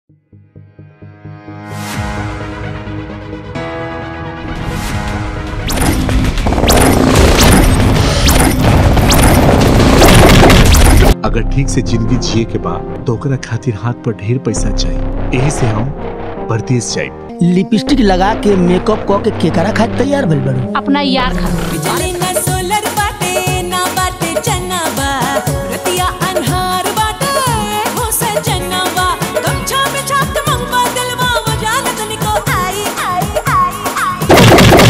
अगर ठीक से जिंदगी जिए के बा तो ओकरा खातिर हाथ पर ढेर पैसा चाहिए यही से हम परदेश जाए लिपस्टिक लगा के मेकअप क के केकरा खातिर तैयार भइल बाड़ू अपना यार खातिर बिजली ना सोलर बाटे ना बाटे चना बा रतिया अनहार बाटे हो सजना बा गमछा में छाप मंगवा दिलवा वजान तनिको आई आई आई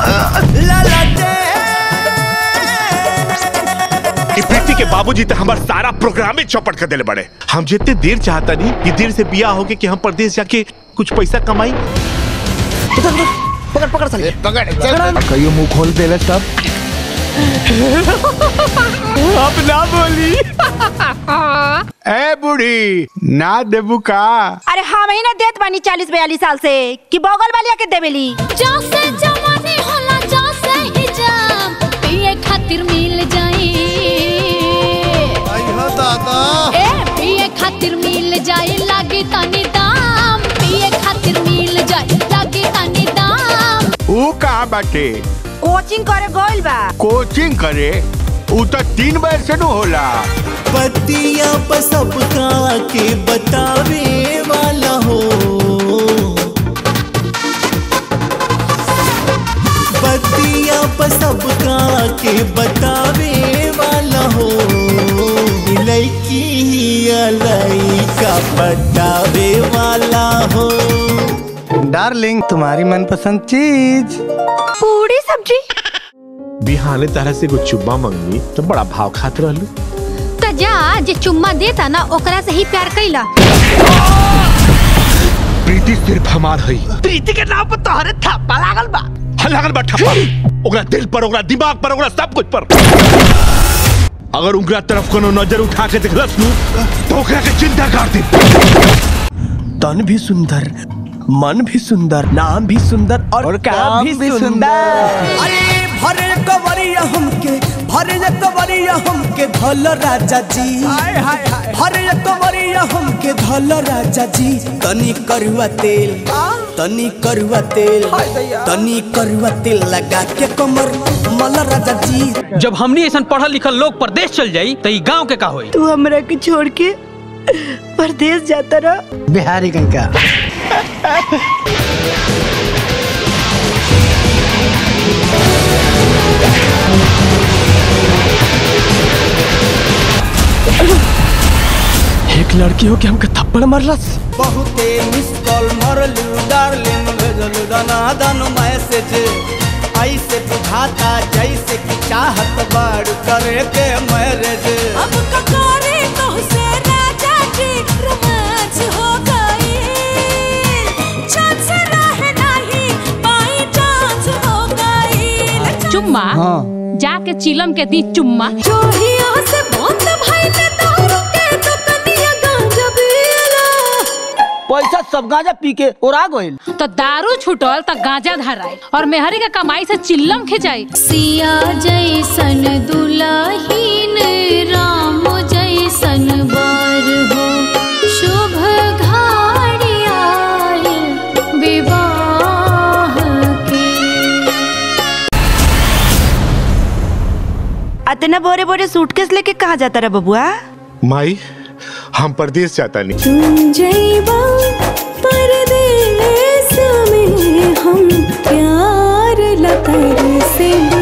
कि प्रीति के बाबूजी तो हमार सारा प्रोग्राम ही चौपट कर देले बड़े हम जितने देर चाहता नहीं कि देर से बिया होके कि हम परदेश जाके कुछ पैसा कमाई पकड़ पकड़ साले कहियो मुंह खोल देले सब अब ना बोली ए बूढ़ी ना देबू का अरे हम ही ना देत बानी चालीस बयालीस साल से कि बगल वालिया के देवेली जैसे जवानी होला जैसे ही जाम पिए खातिर मिल जाई ए पिए खातिर मिल जाई लागी तनी दाम पिए खातिर मिल जाई लागी तनी दाम ऊ कहाँ बाटे कोचिंग करे गइल बा कोचिंग करे ऊ तो तीन बजे से न होला पतिया पर सबका के बतावे वाला हो पतिया पर सबका के बतावे वाला हो लड़की ही लड़का बतावे वाला हो डार्लिंग तुम्हारी मनपसंद चीज पूरी सब्जी बिहाने तरह से कुछ चुब्बा मंगनी तो बड़ा भाव खात रहलू त जा जे चुम्मा देता ना ओकरा से ही प्यार कैला प्रीति सिर्फ हमार हई प्रीति के नाम पर तोहरे थप्पा लागल बा हाँ, लागल बा ठप्पा ओकरा दिल पर ओकरा दिमाग पर ओकरा सब कुछ पर अगर उनकरा तरफ कोनो नजर उठा के देखलस नु तो ओकरा के चिंता कर दी तन भी सुंदर मन भी सुंदर नाम भी सुंदर और, और काम भी सुंदर अरे भरे कवरिया हमके भरे कवरिया हमके धल राजा जी भरे कवरिया हमके धल राजा जी तनी करुआ तेल तनी करुआ तेल तनी करुआ तेल लगा के कमर मल राजा जी जब हमनी ऐसा पढ़ल लिखल लोग परदेश चल जाई तो ई गांव के का होई तू हमरा के छोड़ के परदेश जाता रहा बिहारी कंका एक लड़की हो के हमके थप्पड़ मारलस बहुते मिस कॉल मरलू डार्लिंग भेजलू दाना दानो मैसेज ऐसे बुझाता जैसे कि चाहत बाड़ करे के मैरिज अब ककोरे तो से राजा जी रोमांस हो गई चांस रहे नहीं बाई चांस हो गई चुम्मा जाके चिलम के दी चुम्मा जोहिया से बंद भाई ने दारू के दुकनिया गांजा पियला पैसा सब गांजा पी के उड़ा गइल तो दारू छूटल तो गांजा धराई और मेहरी के कमाई से चिल्लम खिंचाई सिया जैसन दुलाहीन राम जैसन बार हो शुभ घाड़ी आयल विवाह के अतना बोरे बोरे सूटकेस लेके कहाँ जाता रहा बबुआ माई हम परदेश जाता नहीं तुम जैबा परदेस में हम प्यार लतर से